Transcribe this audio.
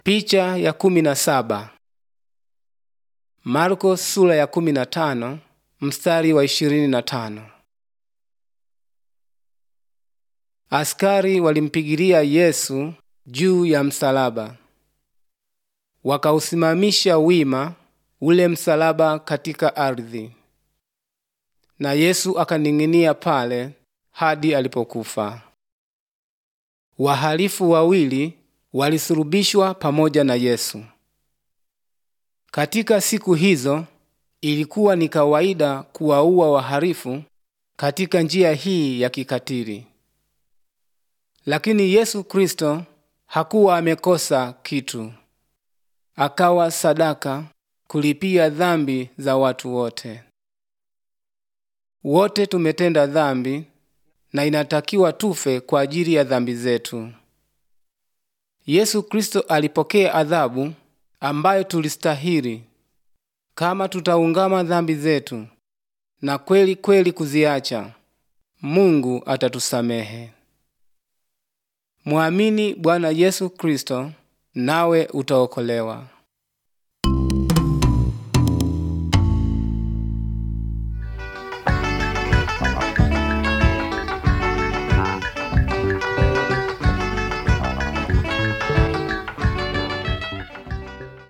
Picha ya kumi na saba. Marko sura ya kumi na tano mstari wa ishirini na tano. Askari walimpigilia Yesu juu ya msalaba, wakausimamisha wima ule msalaba katika ardhi, na Yesu akaning'inia pale hadi alipokufa. Wahalifu wawili walisulubishwa pamoja na Yesu. Katika siku hizo ilikuwa ni kawaida kuwaua wahalifu katika njia hii ya kikatili, lakini Yesu Kristo hakuwa amekosa kitu. Akawa sadaka kulipia dhambi za watu wote. Wote tumetenda dhambi na inatakiwa tufe kwa ajili ya dhambi zetu. Yesu Kristo alipokea adhabu ambayo tulistahili kama tutaungama dhambi zetu na kweli kweli kuziacha. Mungu atatusamehe. Mwamini Bwana Yesu Kristo nawe utaokolewa.